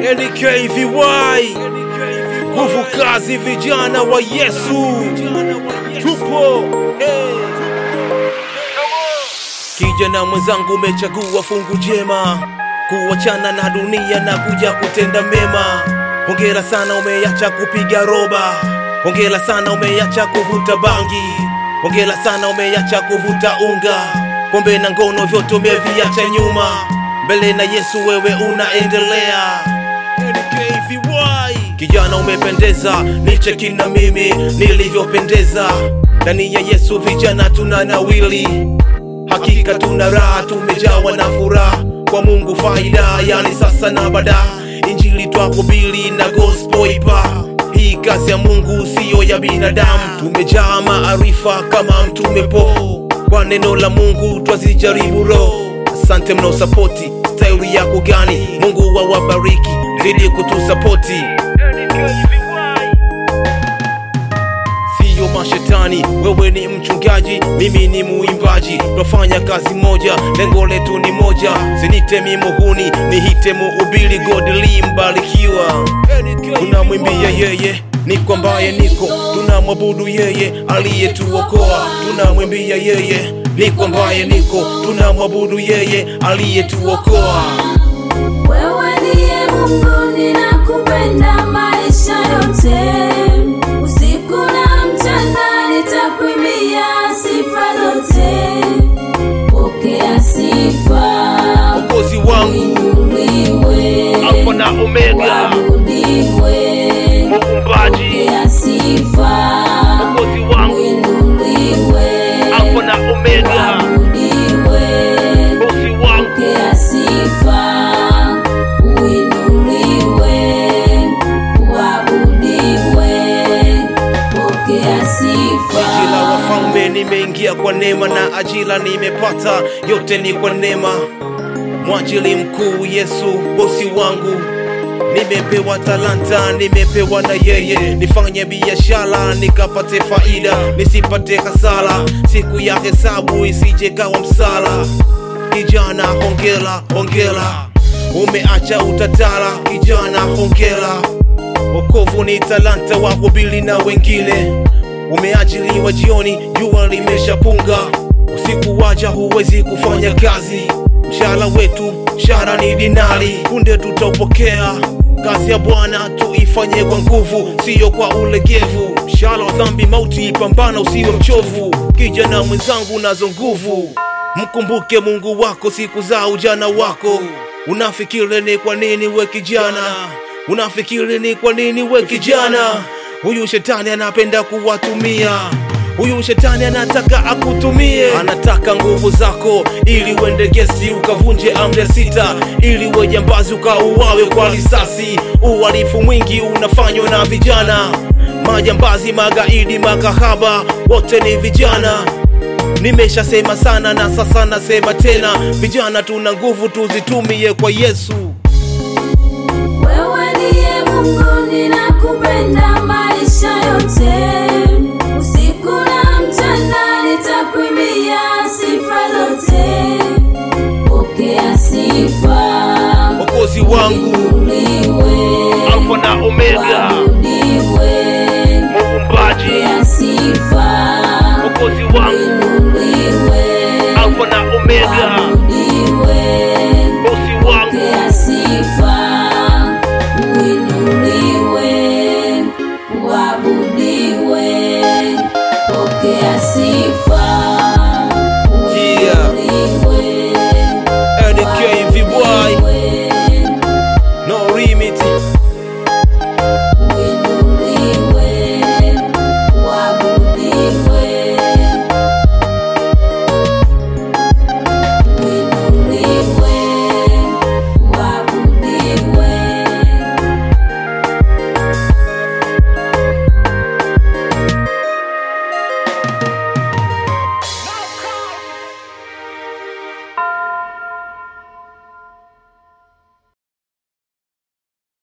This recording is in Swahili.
NKVY, nguvu kazi, vijana wa Yesu, tupo hey. Kijana mwenzangu, umechagua fungu jema, kuachana na dunia na kuja kutenda mema. Hongera sana, umeacha kupiga roba. Hongera sana, umeacha kuvuta bangi. Hongera sana, umeacha kuvuta unga, pombe na ngono, vyote umeviacha nyuma. Mbele na Yesu wewe unaendelea. NKVY. Kijana umependeza, nicheki na mimi nilivyopendeza. Ndani ya Yesu vijana tuna nawili Hakika tuna raha, tumejawa na furaha kwa Mungu, faida yani sasa na baada. Injili twakubili na gospel ipa, hii kazi ya Mungu siyo ya binadamu. Tumejaa maarifa kama mtume Po, kwa neno la Mungu twazijaribu roho. Asante mnao sapoti, staili yako gani? Mungu wawabariki, zidi kutusapoti. Siyo mashetani, wewe ni mchungaji, mimi ni muimbaji, twafanya kazi moja, lengo letu ni moja. Sinite mimuhuni, nihite muubili, godli mbarikiwa. Tunamwimbia yeye niko ambaye niko, tunamwabudu yeye aliyetuokoa. Tunamwimbia yeye niko ambaye niko, tunamwabudu yeye aliyetuokoa. Wewe ndiye Mungu, ninakupenda maisha yote, usiku na mchana nitakuimbia sifa zote. Pokea sifa, Mwokozi wangu, uinuliwe, Alfa na Omega, uabudiwe. muumbaji, Pokea sifa, Mwokozi wangu, uinuliwe, Alfa na Omega, uabudiwe. bosi wangu. Pokea sifa, uinuliwe, uabudiwe. Pokea Jiji la sifa, wafalme nimeingia kwa neema na ajira nimepata, yote ni kwa neema. Mwajili mkuu Yesu bosi wangu, nimepewa talanta, nimepewa na yeye, nifanye biashara nikapate faida, nisipate hasara, siku ya hesabu isije kawa msala. Kijana hongera, hongera, umeacha utatara, kijana hongera. Wokovu ni talanta wa hubiri na wengine. Umeajiriwa jioni, jua limeshapunga, usiku waja, huwezi kufanya kazi. Mshahara wetu, mshahara ni dinari, punde tutaupokea. Kazi ya Bwana tuifanye kwa nguvu, siyo kwa ulegevu. Mshahara wa dhambi mauti, pambana usiwe mchovu. Kijana mwenzangu, nazo nguvu, mkumbuke Mungu wako siku za ujana wako. Unafikiri ni kwa nini we kijana Unafikiri ni kwa nini we kijana? Huyu shetani anapenda kuwatumia. Huyu shetani anataka akutumie, anataka nguvu zako ili uende gesi ukavunje amri ya sita, ili we jambazi ukauawe kwa risasi. Uhalifu mwingi unafanywa na vijana, majambazi, magaidi, makahaba, wote ni vijana. Nimeshasema sana na sasa nasema tena, vijana tuna nguvu, tuzitumie kwa Yesu. wewe ndiye Mungu, ninakupenda maisha yote, usiku na mchana nitakuimbia sifa zote. Pokea sifa, Mwokozi wangu, uinuliwe, Alfa na Omega, uabudiwe. muumbaji, Pokea sifa, Mwokozi wangu, uinuliwe, Alfa na Omega,